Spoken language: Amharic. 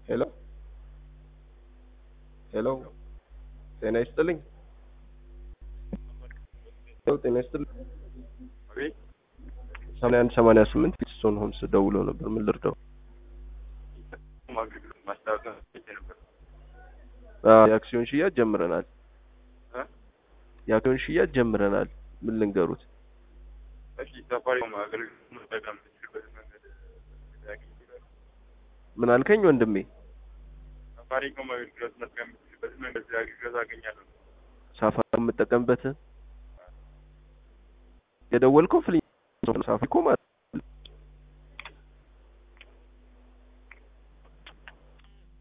ሄሎ ሄሎ ጤና ይስጥልኝ። ሄሎ ጤና ይስጥልኝ። አቤት ሰማንያ አንድ ሰማንያ ስምንት ፊትስቶን ሆምስ ደውለው ነበር። ምን ልርዳው? አገልግሎት ማስታወቂያ አይቼ ነበር። አዎ፣ የአክሲዮን ሽያጭ ጀምረናል። እ? የአክሲዮን ሽያጭ ጀምረናል። ምን ልንገሩት? እሺ ሳፋሪኮም አገልግሎት መጠቀም የምትችልበትን መንገድ ያገኝ ይችላል። ምን አልከኝ ወንድሜ? ሳፋሪኮም አገልግሎት መጠቀም የምትችልበትን መንገድ አገልግሎት አገኛለሁ። ሳፋሪ የምጠቀምበት የደወልከው ፍሊ ሳፋሪኮም